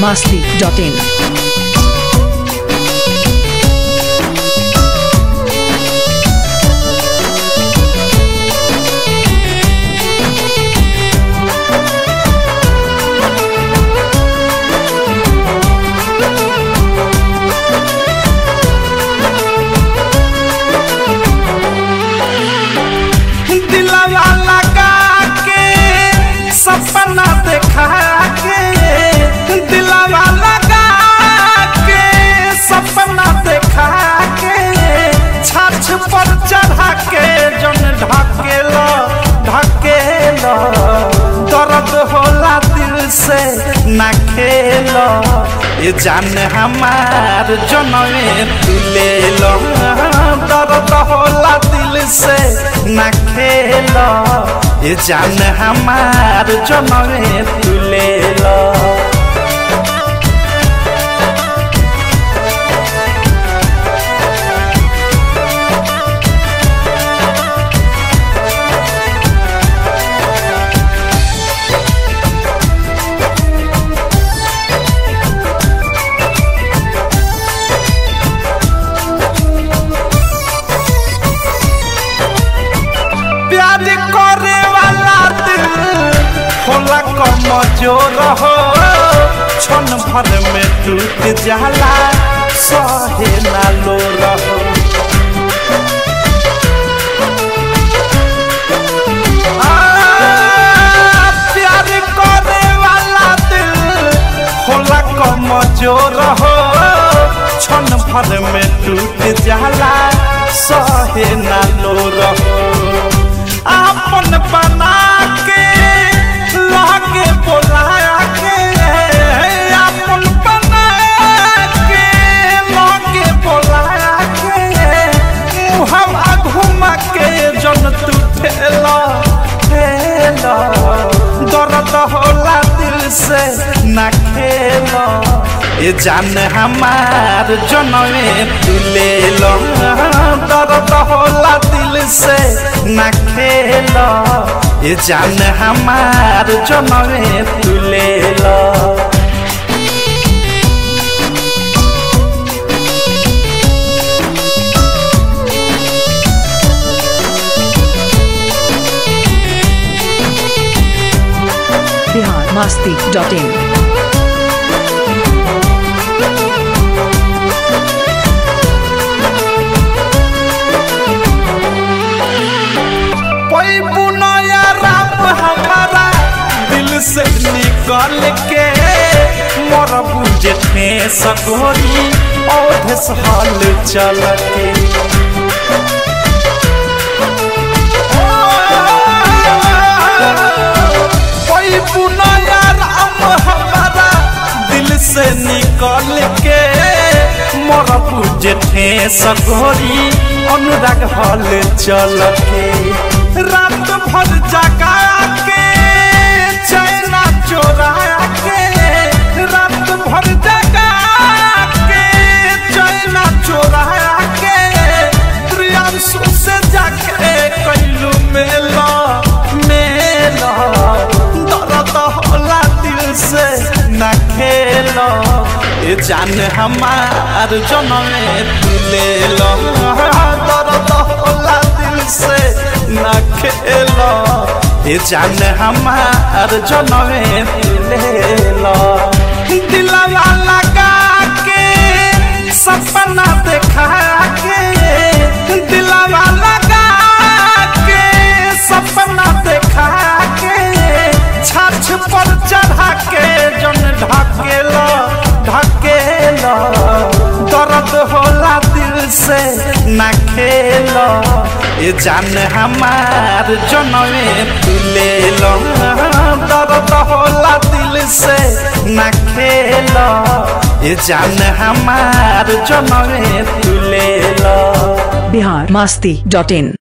masti.in. दिलवा लगा के सपना देखा के दिलवा लगा के सपना देखा के छाछ पर चढ़ा के जन ढकेल ढकेल दर्द होला दिल से ना खेल ये जान हमार जनवे तुले दर्द होला दिल से ना खेल ये जान हमार जनवे तुले प्यार करे वाला दिल होला कमजोर हो क्षण भर में टूट जाला सहे ना लो रहो आ, प्यार करे वाला दिल होला कमजोर हो क्षण भर में टूट जाला सहे ना लो रहो आपन बना के लागे बोला के आपन बना के लागे बोला के मुहम घुमा के जन तू ठेला ठेला दर्द होला दिल से ना खेला ये जान हमार जनवे तुले दर्द होला दिल से ना खेल ये जान हमार जनवे तुले Bihar masti.in. कोई बुनाया राम हमारा दिल से निकल के मोर बुझे थे सगोरी औधे हाल चल के कोई बुनाया राम हमारा दिल से निकल के मोर बुझे थे सगोरी अनुराग हल चल के रात भर जगा के चैना चोरा के रात भर जगा के चैना चोरा के प्रियांशु से जाके कैलू मेला मेला दर्द होला दिल से न खेलो ये जान हमार जनमे तुले लो दर्द होला दिल से न खेलो ये जान हमार जनमे तुले लो दिलवा लगा के सपना देखा के दिलवा लगा के सपना देखा के छाछ पर चढ़ा के जन ढकेल ढकेल दर्द होला दिल से ना खेल ये जान हमार जनवे तुले दर्द होला दिल से ना खेल ये जान हमार जनवे तुले Bihar masti.in.